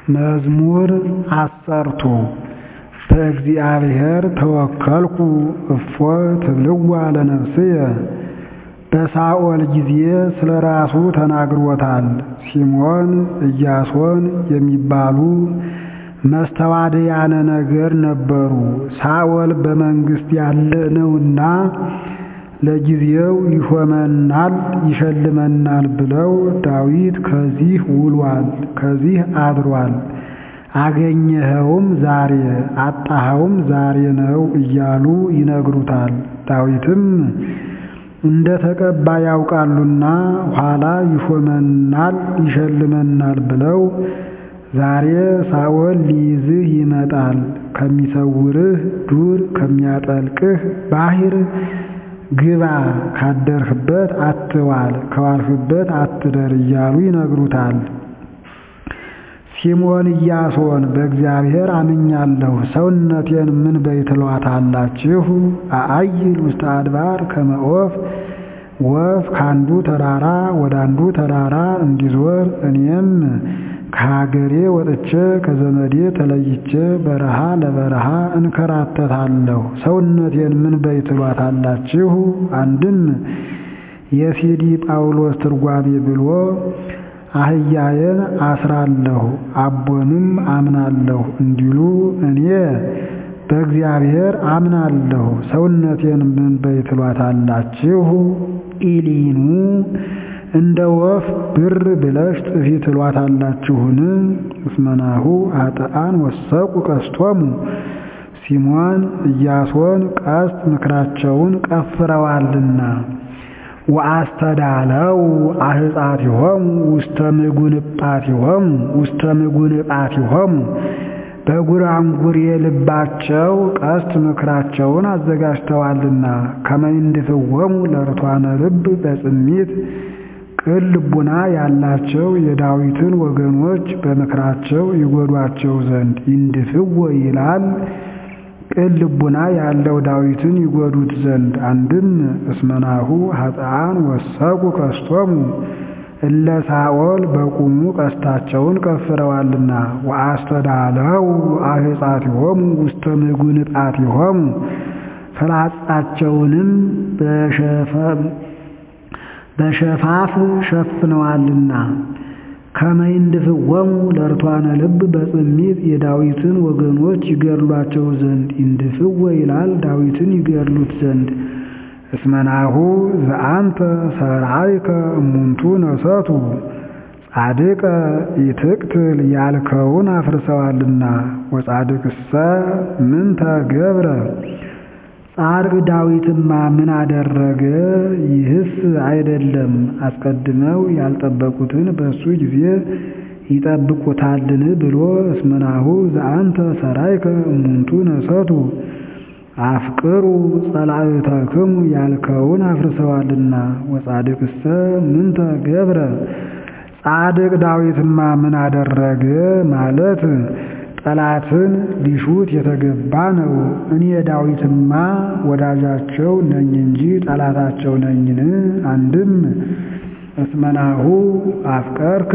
መዝሙር አሰርቱ በእግዚአብሔር ተወከልኩ እፎ ትብልዋ ለነፍስየ በሳኦል ጊዜ ስለ ራሱ ተናግሮታል። ሲሞን ኢያሶን የሚባሉ መስተዋድያነ ነገር ነበሩ። ሳኦል በመንግሥት ያለ ነውና ለጊዜው ይሾመናል ይሸልመናል ብለው ዳዊት ከዚህ ውሏል፣ ከዚህ አድሯል፣ አገኘኸውም ዛሬ አጣኸውም ዛሬ ነው እያሉ ይነግሩታል። ዳዊትም እንደ ተቀባ ያውቃሉና ኋላ ይሾመናል ይሸልመናል ብለው ዛሬ ሳኦል ሊይዝህ ይመጣል፣ ከሚሰውርህ ዱር ከሚያጠልቅህ ባሕር ግባ፣ ካደርህበት አትዋል፣ ከዋልህበት አትደር እያሉ ይነግሩታል። ሲሞን ኢያሶን በእግዚአብሔር አምኛለሁ፣ ሰውነቴን ምን በይ ትሏታላችሁ? አአይል ውስተ አድባር ከመ ዖፍ ወፍ ከአንዱ ተራራ ወደ አንዱ ተራራ እንዲዞር እኔም ከሀገሬ ወጥቼ ከዘመዴ ተለይቼ በረሃ ለበረሃ እንከራተታለሁ። ሰውነቴን ምን በይ ትሏታላችሁ? አንድም የሲዲ ጳውሎስ ትርጓሜ ብሎ አህያዬን አስራለሁ አቦንም አምናለሁ እንዲሉ እኔ በእግዚአብሔር አምናለሁ። ሰውነቴን ምን በይ ትሏታላችሁ? ኢሊኑ እንደ ወፍ ብር ብለሽ ጥፊ ትሏታላችሁን? እስመናሁ ኃጥአን ወሰቁ ቀስቶሙ ሲሞን ኢያሶን ቀስት ምክራቸውን ቀፍረዋልና ወአስተዳለው አህፃቲሆሙ ውስተ ምጉንጳቲሆሙ ውስተ ምጉንጳቲሆሙ በጉራንጉር የልባቸው ቀስት ምክራቸውን አዘጋጅተዋልና ከመይንድፍወሙ ለርቷነ ልብ በጽሚት ቅን ልቡና ያላቸው የዳዊትን ወገኖች በምክራቸው ይጎዷቸው ዘንድ ይንድፍዎ ይላል። ቅን ልቡና ያለው ዳዊትን ይጎዱት ዘንድ አንድም እስመናሁ ኃጥአን ወሰቁ ቀስቶሙ እለ ሳኦል በቁሙ ቀስታቸውን ቀፍረዋልና ወአስተዳለው አህፃቲሆሙ ውስተ ምጉንጣቲሆሙ ፍላጻቸውንም በሸፋፍ ሸፍነዋልና ከመይንድፍወሙ ለርቷነ ልብ በጽሚት የዳዊትን ወገኖች ይገድሏቸው ዘንድ ይንድፍወ ይላል ዳዊትን ይገድሉት ዘንድ እስመናሁ ዘአንተ ሰርዓይከ እሙንቱ ነሰቱ ጻድቀ ኢትቅትል ያልከውን አፍርሰዋልና ወጻድቅሰ ምንተ ገብረ ጻድቅ ዳዊትማ ምን አደረገ? ይህስ አይደለም አስቀድመው ያልጠበቁትን በእሱ ጊዜ ይጠብቁታልን ብሎ እስመናሁ ዘአንተ ሰራይከ እሙንቱ ነሰቱ አፍቅሩ ጸላእተክሙ ያልከውን አፍርሰዋልና ወጻድቅሰ ምንተ ገብረ ጻድቅ ዳዊትማ ምን አደረገ ማለት ጠላትን ሊሹት የተገባ ነው። እኔ ዳዊትማ ወዳጃቸው ነኝ እንጂ ጠላታቸው ነኝን? አንድም እስመናሁ አፍቀርከ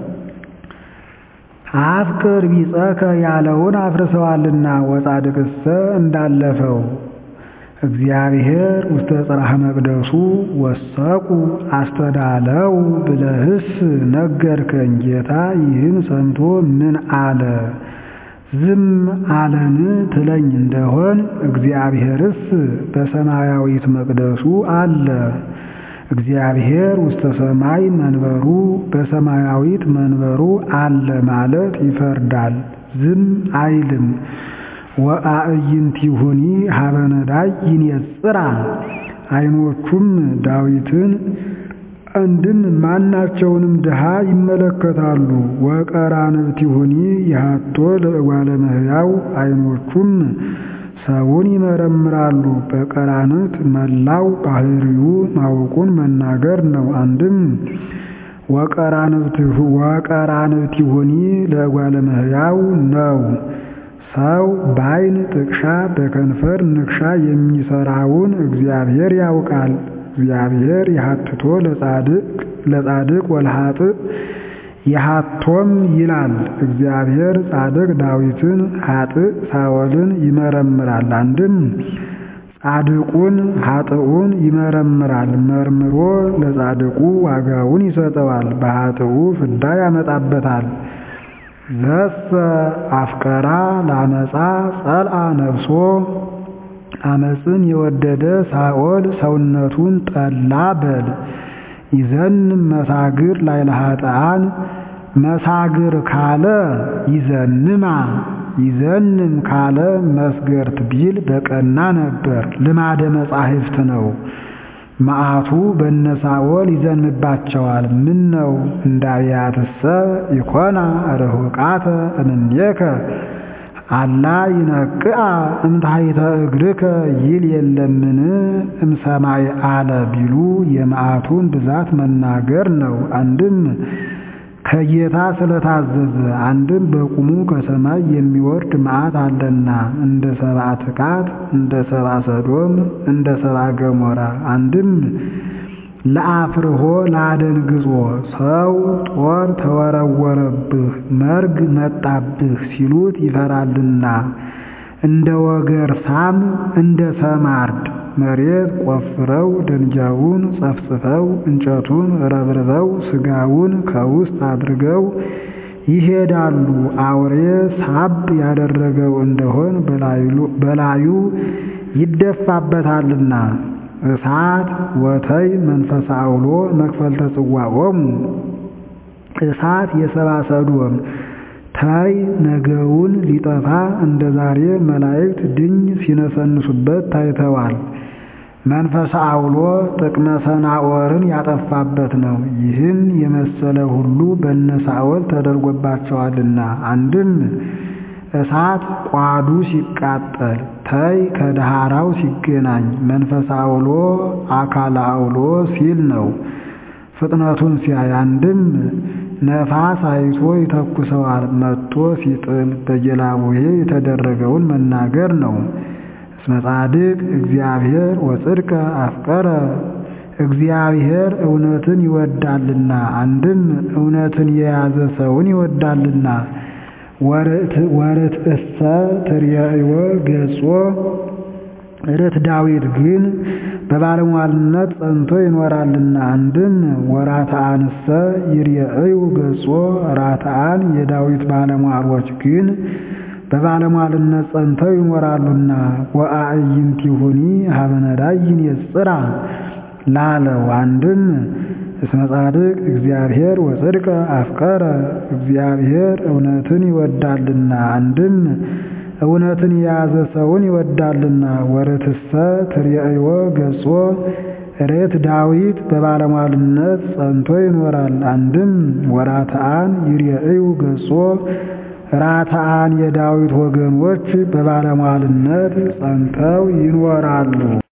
አፍቅር ቢጸከ ያለውን አፍርሰዋልና ወጻድቅሰ እንዳለፈው እግዚአብሔር ውስተ ጽርሐ መቅደሱ ወሰቁ አስተዳለው ብለህስ ነገርከኝ። ጌታ ይህን ሰምቶ ምን አለ? ዝም አለን ትለኝ እንደሆን እግዚአብሔርስ በሰማያዊት መቅደሱ አለ። እግዚአብሔር ውስተ ሰማይ መንበሩ በሰማያዊት መንበሩ አለ ማለት ይፈርዳል፣ ዝም አይልም። ወአዕይንቲሁኒ ሀበ ነዳይ ይንጽራ ዓይኖቹም ዳዊትን አንድም ማናቸውንም ድሃ ይመለከታሉ። ወቀራንብቲሁኒ ይሃቶ ለእጓለ እመሕያው ዓይኖቹም ሰውን ይመረምራሉ። በቀራንብት መላው ባህሪው ማወቁን መናገር ነው። አንድም ወቀራንብቲሁኒ ለእጓለ እመሕያው ነው። ሰው በዓይን ጥቅሻ በከንፈር ንክሻ የሚሰራውን እግዚአብሔር ያውቃል። እግዚአብሔር ይሃትቶ ለጻድቅ ወለኃጥእ የሃቶም ይላል እግዚአብሔር ጻድቅ ዳዊትን ኃጥእ ሳኦልን ይመረምራል። አንድም ጻድቁን ኃጥኡን ይመረምራል። መርምሮ ለጻድቁ ዋጋውን ይሰጠዋል፣ በኃጥኡ ፍዳ ያመጣበታል። ዘሰ አፍቀራ ለአመፃ ጸልአ ነፍሶ አመፅን የወደደ ሳኦል ሰውነቱን ጠላ በል ይዘንም መሳግር ላይ ለኃጥአን መሳግር ካለ ይዘንማ ይዘንም ካለ መስገርት ቢል በቀና ነበር። ልማደ መጻሕፍት ነው። መዓቱ በነ ሳኦል ይዘንባቸዋል። ምን ነው እንዳብያትሰ ይኮና ርሁቃተ እምኔከ አላ ይነቅአ እምታሕተ እግርከ ይል የለምን እምሰማይ አለ ቢሉ የመዓቱን ብዛት መናገር ነው። አንድም ከጌታ ስለታዘዘ፣ አንድም በቁሙ ከሰማይ የሚወርድ መዓት አለና እንደ ሰብአ ትቃት፣ እንደ ሰብአ ሰዶም፣ እንደ ሰብአ ገሞራ። አንድም ለአፍርሆ ለአደንግጾ ሰው ጦር ተወረወረብህ መርግ መጣብህ ሲሉት ይፈራልና እንደ ወገር ሳም እንደ ሰማርድ መሬት ቆፍረው ደንጃውን ጸፍጽፈው እንጨቱን ረብርበው ስጋውን ከውስጥ አድርገው ይሄዳሉ። አውሬ ሳብ ያደረገው እንደሆን በላዩ ይደፋበታልና። እሳት ወተይ መንፈሰ አውሎ መክፈልተ ጽዋዖሙ እሳት የሰብአ ሰዶም ታይ ነገውን ሊጠፋ እንደ ዛሬ መላእክት ድኝ ሲነሰንሱበት ታይተዋል። መንፈሰ አውሎ ጥቅመ ሰናዖርን ያጠፋበት ነው። ይህን የመሰለ ሁሉ በነ ሳኦል ተደርጎባቸዋልና አንድም እሳት ቋዱ ሲቃጠል ታይ ከዳህራው ሲገናኝ መንፈሰ አውሎ አካለ አውሎ ሲል ነው። ፍጥነቱን ሲያይ አንድም ነፋስ አይቶ ይተኩሰዋል መጥቶ ሲጥል በጌላቡሄ የተደረገውን መናገር ነው። እስመ ጻድቅ እግዚአብሔር ወጽድቀ አፍቀረ እግዚአብሔር እውነትን ይወዳልና አንድም እውነትን የያዘ ሰውን ይወዳልና ወርት እሰ ትርየእዎ ገጾ ርት ዳዊት ግን በባለሟልነት ጸንቶ ይኖራልና አንድም ወራትአንሰ ይርየእዩ ገጾ ራትአን የዳዊት ባለሟሎች ግን በባለሟልነት ጸንተው ይኖራሉና ወአዕይንቲሁኒ ሀበ ነዳይ ይንጽራ ላለው አንድም እስመ ጻድቅ እግዚአብሔር ወጽድቀ አፍቀረ እግዚአብሔር እውነትን ይወዳልና አንድም እውነትን የያዘ ሰውን ይወዳልና ወርትሰ ትርየእዎ ገጾ ሬት ዳዊት በባለሟልነት ጸንቶ ይኖራል። አንድም ወራትአን ይርየእዩ ገጾ ራትአን የዳዊት ወገኖች በባለሟልነት ጸንተው ይኖራሉ።